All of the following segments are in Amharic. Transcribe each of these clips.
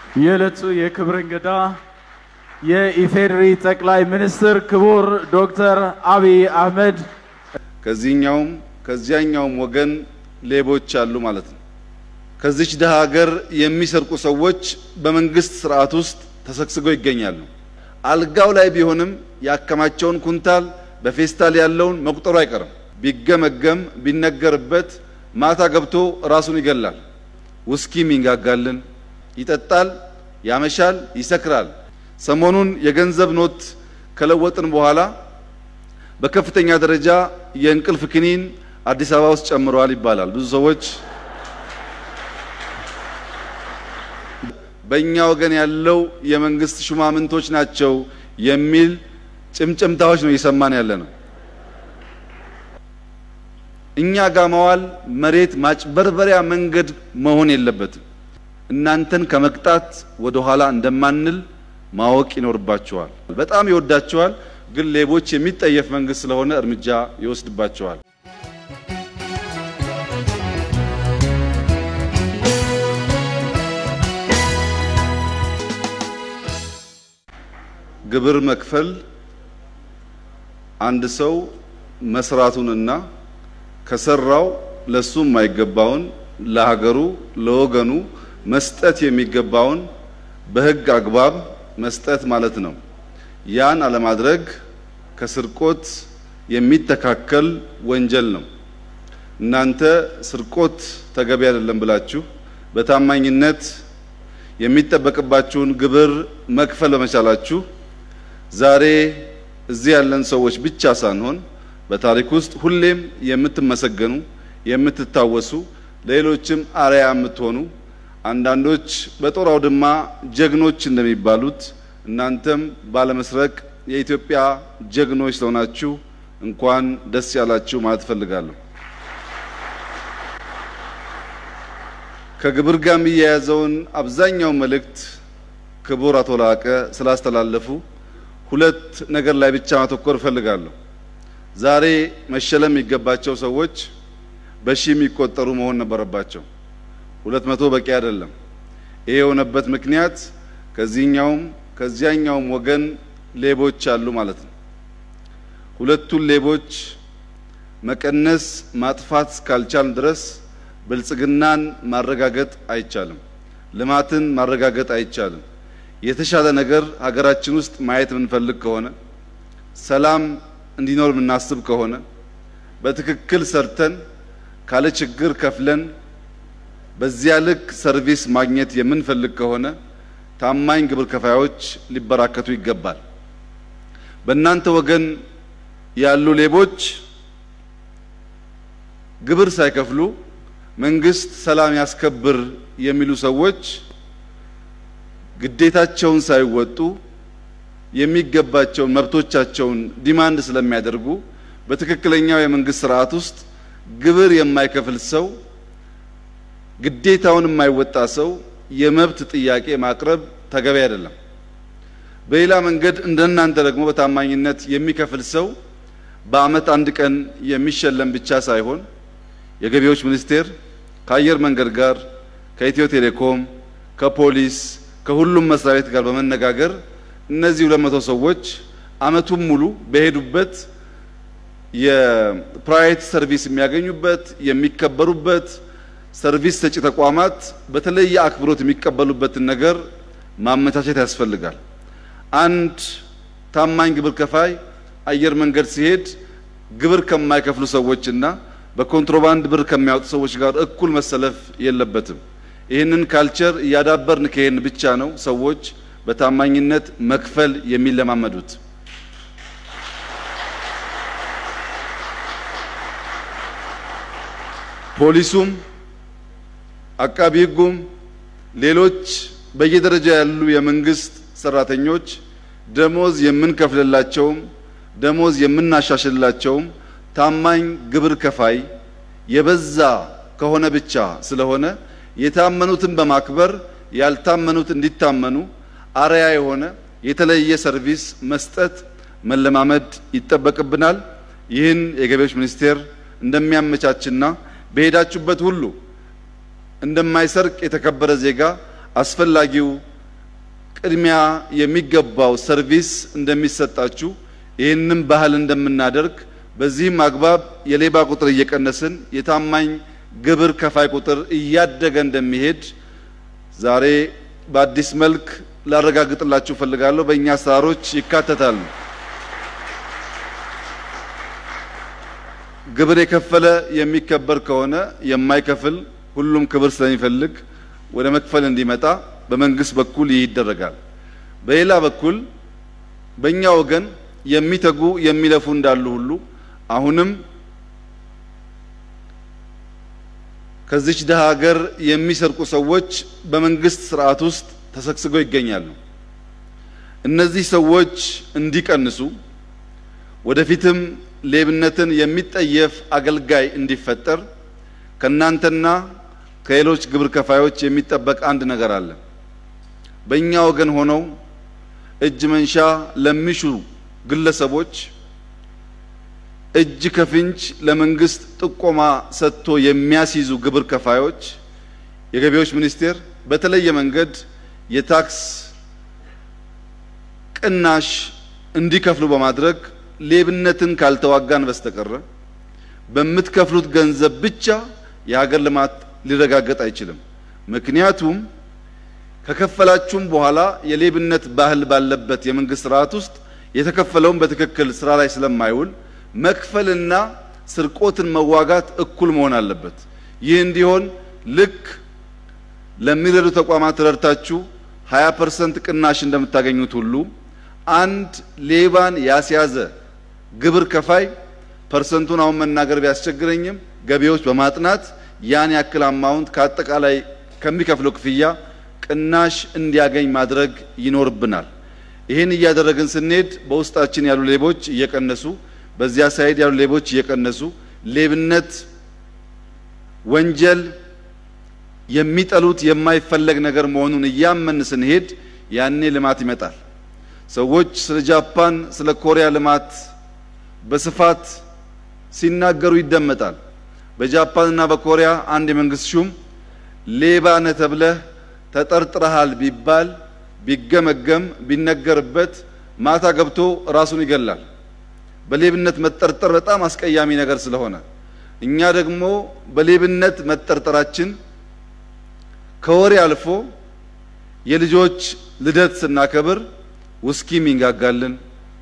የዕለቱ የክብር እንግዳ የኢፌዴሪ ጠቅላይ ሚኒስትር ክቡር ዶክተር አብይ አህመድ ከዚህኛውም ከዚያኛውም ወገን ሌቦች አሉ ማለት ነው። ከዚች ደሃ ሀገር የሚሰርቁ ሰዎች በመንግስት ስርዓት ውስጥ ተሰግስገው ይገኛሉ። አልጋው ላይ ቢሆንም ያከማቸውን ኩንታል በፌስታል ያለውን መቁጠሩ አይቀርም። ቢገመገም ቢነገርበት ማታ ገብቶ ራሱን ይገላል። ውስኪም ይንጋጋልን፣ ይጠጣል፣ ያመሻል፣ ይሰክራል። ሰሞኑን የገንዘብ ኖት ከለወጥን በኋላ በከፍተኛ ደረጃ የእንቅልፍ ክኒን አዲስ አበባ ውስጥ ጨምረዋል ይባላል። ብዙ ሰዎች በእኛ ወገን ያለው የመንግስት ሹማምንቶች ናቸው የሚል ጭምጭምታዎች ነው እየሰማን ያለ ነው። እኛ ጋር መዋል መሬት ማጭበርበሪያ መንገድ መሆን የለበትም። እናንተን ከመቅጣት ወደ ኋላ እንደማንል ማወቅ ይኖርባቸዋል። በጣም ይወዳቸዋል፣ ግን ሌቦች የሚጠየፍ መንግስት ስለሆነ እርምጃ ይወስድባቸዋል። ግብር መክፈል አንድ ሰው መስራቱንና ከሰራው ለሱ የማይገባውን ለሀገሩ ለወገኑ መስጠት የሚገባውን በሕግ አግባብ መስጠት ማለት ነው። ያን አለማድረግ ከስርቆት የሚተካከል ወንጀል ነው። እናንተ ስርቆት ተገቢ አይደለም ብላችሁ በታማኝነት የሚጠበቅባችሁን ግብር መክፈል በመቻላችሁ ዛሬ እዚህ ያለን ሰዎች ብቻ ሳንሆን በታሪክ ውስጥ ሁሌም የምትመሰገኑ የምትታወሱ ለሌሎችም አርአያ የምትሆኑ አንዳንዶች በጦር አውድማ ጀግኖች እንደሚባሉት እናንተም ባለመስረቅ የኢትዮጵያ ጀግኖች ስለሆናችሁ እንኳን ደስ ያላችሁ ማለት እፈልጋለሁ። ከግብር ጋር የሚያያዘውን አብዛኛው መልእክት ክቡር አቶ ላቀ ስላስተላለፉ ሁለት ነገር ላይ ብቻ ማተኮር እፈልጋለሁ። ዛሬ መሸለም የሚገባቸው ሰዎች በሺ የሚቆጠሩ መሆን ነበረባቸው። ሁለት መቶ በቂ አይደለም። ይሄ የሆነበት ምክንያት ከዚህኛውም ከዚያኛውም ወገን ሌቦች አሉ ማለት ነው። ሁለቱን ሌቦች መቀነስ ማጥፋት እስካልቻልን ድረስ ብልጽግናን ማረጋገጥ አይቻልም። ልማትን ማረጋገጥ አይቻልም። የተሻለ ነገር ሀገራችን ውስጥ ማየት የምንፈልግ ከሆነ ሰላም እንዲኖር የምናስብ ከሆነ በትክክል ሰርተን ካለ ችግር ከፍለን በዚያ ልክ ሰርቪስ ማግኘት የምንፈልግ ከሆነ ታማኝ ግብር ከፋዮች ሊበራከቱ ይገባል። በእናንተ ወገን ያሉ ሌቦች ግብር ሳይከፍሉ መንግስት ሰላም ያስከብር የሚሉ ሰዎች ግዴታቸውን ሳይወጡ የሚገባቸውን መብቶቻቸውን ዲማንድ ስለሚያደርጉ በትክክለኛው የመንግስት ስርዓት ውስጥ ግብር የማይከፍል ሰው ግዴታውን የማይወጣ ሰው የመብት ጥያቄ ማቅረብ ተገቢ አይደለም። በሌላ መንገድ እንደናንተ ደግሞ በታማኝነት የሚከፍል ሰው በዓመት አንድ ቀን የሚሸለም ብቻ ሳይሆን የገቢዎች ሚኒስቴር ከአየር መንገድ ጋር ከኢትዮ ቴሌኮም ከፖሊስ ከሁሉም መስሪያ ቤት ጋር በመነጋገር እነዚህ ሁለት መቶ ሰዎች ዓመቱን ሙሉ በሄዱበት የፕራይቬት ሰርቪስ የሚያገኙበት የሚከበሩበት ሰርቪስ ሰጪ ተቋማት በተለየ አክብሮት የሚቀበሉበትን ነገር ማመቻቸት ያስፈልጋል። አንድ ታማኝ ግብር ከፋይ አየር መንገድ ሲሄድ ግብር ከማይከፍሉ ሰዎችና በኮንትሮባንድ ብር ከሚያወጡ ሰዎች ጋር እኩል መሰለፍ የለበትም። ይህንን ካልቸር እያዳበርን ከሄን ብቻ ነው ሰዎች በታማኝነት መክፈል የሚለማመዱት። ፖሊሱም አቃቢ ሕጉም ሌሎች በየደረጃ ያሉ የመንግስት ሰራተኞች ደሞዝ የምንከፍልላቸውም ደሞዝ የምናሻሽልላቸውም ታማኝ ግብር ከፋይ የበዛ ከሆነ ብቻ ስለሆነ የታመኑትን በማክበር ያልታመኑት እንዲታመኑ አርያ የሆነ የተለየ ሰርቪስ መስጠት መለማመድ ይጠበቅብናል። ይህን የገቢዎች ሚኒስቴር እንደሚያመቻችና በሄዳችሁበት ሁሉ እንደማይሰርቅ የተከበረ ዜጋ አስፈላጊው ቅድሚያ የሚገባው ሰርቪስ እንደሚሰጣችሁ ይህንም ባህል እንደምናደርግ በዚህም አግባብ የሌባ ቁጥር እየቀነስን የታማኝ ግብር ከፋይ ቁጥር እያደገ እንደሚሄድ ዛሬ በአዲስ መልክ ላረጋግጥላችሁ እፈልጋለሁ። በእኛ አሰራሮች ይካተታሉ። ግብር የከፈለ የሚከበር ከሆነ የማይከፍል ሁሉም ክብር ስለሚፈልግ ወደ መክፈል እንዲመጣ በመንግስት በኩል ይህ ይደረጋል። በሌላ በኩል በእኛ ወገን የሚተጉ የሚለፉ እንዳሉ ሁሉ አሁንም ከዚች ደሃ ሀገር የሚሰርቁ ሰዎች በመንግስት ስርዓት ውስጥ ተሰግስገው ይገኛሉ። እነዚህ ሰዎች እንዲቀንሱ ወደፊትም ሌብነትን የሚጠየፍ አገልጋይ እንዲፈጠር ከእናንተና ከሌሎች ግብር ከፋዮች የሚጠበቅ አንድ ነገር አለ። በእኛ ወገን ሆነው እጅ መንሻ ለሚሹ ግለሰቦች እጅ ከፍንጅ ለመንግስት ጥቆማ ሰጥቶ የሚያስይዙ ግብር ከፋዮች የገቢዎች ሚኒስቴር በተለየ መንገድ የታክስ ቅናሽ እንዲከፍሉ በማድረግ ሌብነትን ካልተዋጋን በስተቀረ በምትከፍሉት ገንዘብ ብቻ የሀገር ልማት ሊረጋገጥ አይችልም። ምክንያቱም ከከፈላችሁም በኋላ የሌብነት ባህል ባለበት የመንግስት ስርዓት ውስጥ የተከፈለውን በትክክል ስራ ላይ ስለማይውል መክፈልና ስርቆትን መዋጋት እኩል መሆን አለበት። ይህ እንዲሆን ልክ ለሚረዱ ተቋማት ረድታችሁ 20 ፐርሰንት ቅናሽ እንደምታገኙት ሁሉ አንድ ሌባን ያስያዘ ግብር ከፋይ ፐርሰንቱን አሁን መናገር ቢያስቸግረኝም ገቢዎች በማጥናት ያን ያክል አማውንት ከአጠቃላይ ከሚከፍለው ክፍያ ቅናሽ እንዲያገኝ ማድረግ ይኖርብናል። ይህን እያደረግን ስንሄድ በውስጣችን ያሉ ሌቦች እየቀነሱ በዚያ ሳይድ ያሉ ሌቦች እየቀነሱ ሌብነት፣ ወንጀል የሚጠሉት የማይፈለግ ነገር መሆኑን እያመን ስንሄድ ያኔ ልማት ይመጣል። ሰዎች ስለ ጃፓን፣ ስለ ኮሪያ ልማት በስፋት ሲናገሩ ይደመጣል። በጃፓንና በኮሪያ አንድ የመንግስት ሹም ሌባ ነህ ተብለህ ተጠርጥረሃል ቢባል ቢገመገም ቢነገርበት ማታ ገብቶ ራሱን ይገላል። በሌብነት መጠርጠር በጣም አስቀያሚ ነገር ስለሆነ እኛ ደግሞ በሌብነት መጠርጠራችን ከወሬ አልፎ የልጆች ልደት ስናከብር ውስኪ የሚንጋጋልን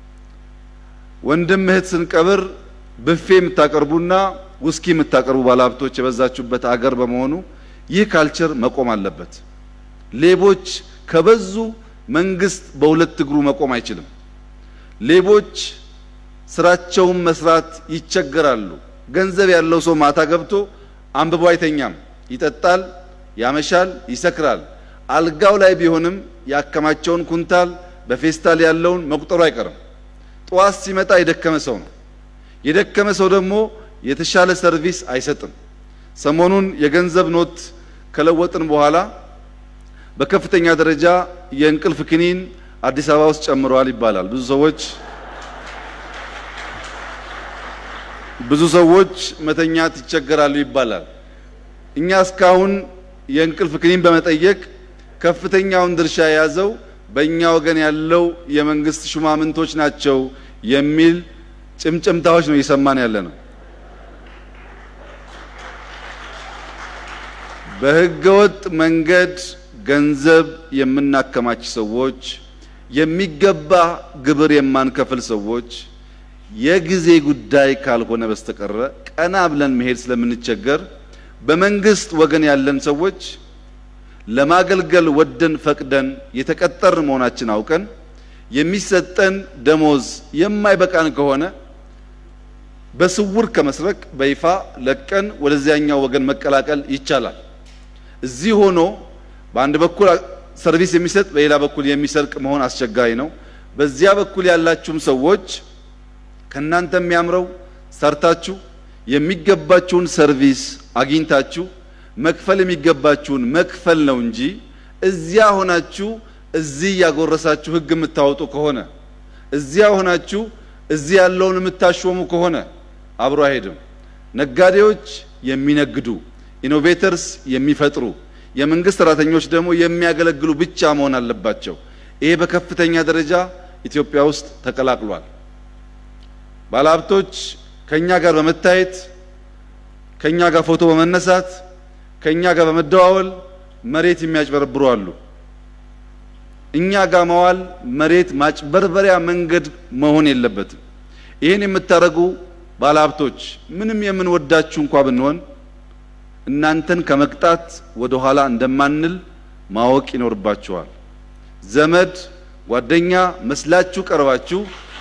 ወንድም እህት ስንቀብር ብፌ የምታቀርቡና ውስኪ የምታቀርቡ ባለሀብቶች የበዛችሁበት አገር በመሆኑ ይህ ካልቸር መቆም አለበት። ሌቦች ከበዙ መንግስት በሁለት እግሩ መቆም አይችልም። ሌቦች ስራቸውን መስራት ይቸገራሉ። ገንዘብ ያለው ሰው ማታ ገብቶ አንብቦ አይተኛም። ይጠጣል፣ ያመሻል፣ ይሰክራል። አልጋው ላይ ቢሆንም ያከማቸውን ኩንታል በፌስታል ያለውን መቁጠሩ አይቀርም። ጠዋት ሲመጣ የደከመ ሰው ነው። የደከመ ሰው ደግሞ የተሻለ ሰርቪስ አይሰጥም። ሰሞኑን የገንዘብ ኖት ከለወጥን በኋላ በከፍተኛ ደረጃ የእንቅልፍ ክኒን አዲስ አበባ ውስጥ ጨምረዋል ይባላል። ብዙ ሰዎች ብዙ ሰዎች መተኛት ይቸገራሉ ይባላል። እኛ እስካሁን የእንቅልፍ ክኒን በመጠየቅ ከፍተኛውን ድርሻ የያዘው በእኛ ወገን ያለው የመንግስት ሹማምንቶች ናቸው የሚል ጭምጭምታዎች ነው እየሰማን ያለ ነው። በህገወጥ መንገድ ገንዘብ የምናከማች ሰዎች፣ የሚገባ ግብር የማንከፍል ሰዎች የጊዜ ጉዳይ ካልሆነ በስተቀረ ቀና ብለን መሄድ ስለምንቸገር በመንግስት ወገን ያለን ሰዎች ለማገልገል ወደን ፈቅደን የተቀጠር መሆናችን አውቀን የሚሰጠን ደሞዝ የማይበቃን ከሆነ በስውር ከመስረቅ በይፋ ለቀን ወደዚያኛው ወገን መቀላቀል ይቻላል። እዚህ ሆኖ በአንድ በኩል ሰርቪስ የሚሰጥ በሌላ በኩል የሚሰርቅ መሆን አስቸጋሪ ነው። በዚያ በኩል ያላችሁም ሰዎች ከእናንተ የሚያምረው ሰርታችሁ የሚገባችሁን ሰርቪስ አግኝታችሁ መክፈል የሚገባችሁን መክፈል ነው እንጂ እዚያ ሆናችሁ እዚህ ያጎረሳችሁ ሕግ የምታወጡ ከሆነ እዚያ ሆናችሁ እዚህ ያለውን የምታሾሙ ከሆነ አብሮ አይሄድም። ነጋዴዎች የሚነግዱ፣ ኢኖቬተርስ የሚፈጥሩ፣ የመንግስት ሰራተኞች ደግሞ የሚያገለግሉ ብቻ መሆን አለባቸው። ይሄ በከፍተኛ ደረጃ ኢትዮጵያ ውስጥ ተቀላቅሏል። ባለሀብቶች ከኛ ጋር በመታየት ከኛ ጋር ፎቶ በመነሳት ከኛ ጋር በመደዋወል መሬት የሚያጭበረብሩ አሉ። እኛ ጋር መዋል መሬት ማጭበርበሪያ መንገድ መሆን የለበትም። ይህን የምታደርጉ ባለሀብቶች ምንም የምንወዳችሁ እንኳ ብንሆን እናንተን ከመቅጣት ወደ ኋላ እንደማንል ማወቅ ይኖርባችኋል። ዘመድ ጓደኛ መስላችሁ ቀርባችሁ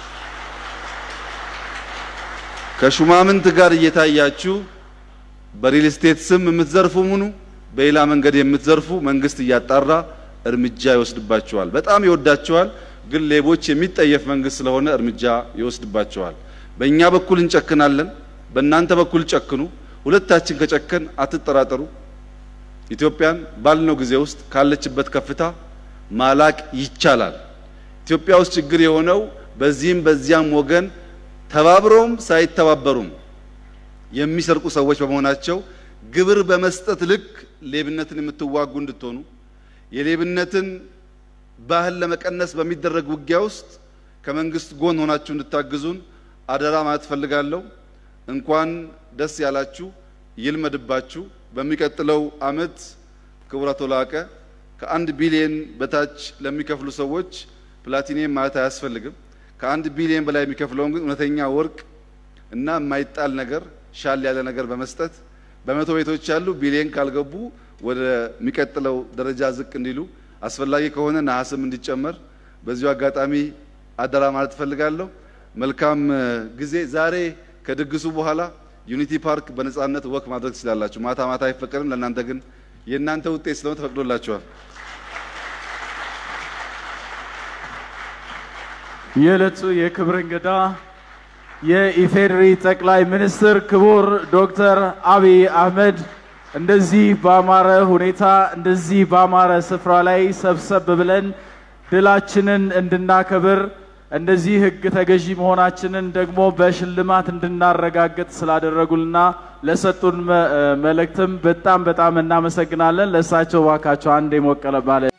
ከሹማምንት ጋር እየታያችሁ በሪል ስቴት ስም የምትዘርፉ ሙኑ በሌላ መንገድ የምትዘርፉ መንግስት እያጣራ እርምጃ ይወስድባቸዋል። በጣም ይወዳቸዋል፣ ግን ሌቦች የሚጠየፍ መንግስት ስለሆነ እርምጃ ይወስድባቸዋል። በእኛ በኩል እንጨክናለን፣ በእናንተ በኩል ጨክኑ። ሁለታችን ከጨከን አትጠራጠሩ፣ ኢትዮጵያን ባልነው ጊዜ ውስጥ ካለችበት ከፍታ ማላቅ ይቻላል። ኢትዮጵያ ውስጥ ችግር የሆነው በዚህም በዚያም ወገን ተባብረውም ሳይተባበሩም የሚሰርቁ ሰዎች በመሆናቸው ግብር በመስጠት ልክ ሌብነትን የምትዋጉ እንድትሆኑ የሌብነትን ባህል ለመቀነስ በሚደረግ ውጊያ ውስጥ ከመንግስት ጎን ሆናችሁ እንድታግዙን አደራ ማለት ፈልጋለሁ። እንኳን ደስ ያላችሁ፣ ይልመድባችሁ። በሚቀጥለው አመት ክቡር አቶ ላቀ ከአንድ ቢሊየን በታች ለሚከፍሉ ሰዎች ፕላቲኒየም ማለት አያስፈልግም። ከአንድ ቢሊየን በላይ የሚከፍለውን ግን እውነተኛ ወርቅ እና የማይጣል ነገር ሻል ያለ ነገር በመስጠት በመቶ ቤቶች ያሉ ቢሊየን ካልገቡ ወደሚቀጥለው ደረጃ ዝቅ እንዲሉ አስፈላጊ ከሆነ ነሐስም እንዲጨመር በዚሁ አጋጣሚ አደራ ማለት እፈልጋለሁ። መልካም ጊዜ። ዛሬ ከድግሱ በኋላ ዩኒቲ ፓርክ በነጻነት ወክ ማድረግ ትችላላችሁ። ማታ ማታ አይፈቀድም። ለእናንተ ግን የእናንተ ውጤት ስለሆነ ተፈቅዶላችኋል። የዕለቱ የክብር እንግዳ የኢፌዴሪ ጠቅላይ ሚኒስትር ክቡር ዶክተር አብይ አህመድ እንደዚህ ባማረ ሁኔታ እንደዚህ ባማረ ስፍራ ላይ ሰብሰብ ብለን ድላችንን እንድናከብር እንደዚህ ሕግ ተገዢ መሆናችንን ደግሞ በሽልማት እንድናረጋግጥ ስላደረጉልና ለሰጡን መልእክትም በጣም በጣም እናመሰግናለን። ለእሳቸው ባካቸው አንድ የሞቀለ ባለ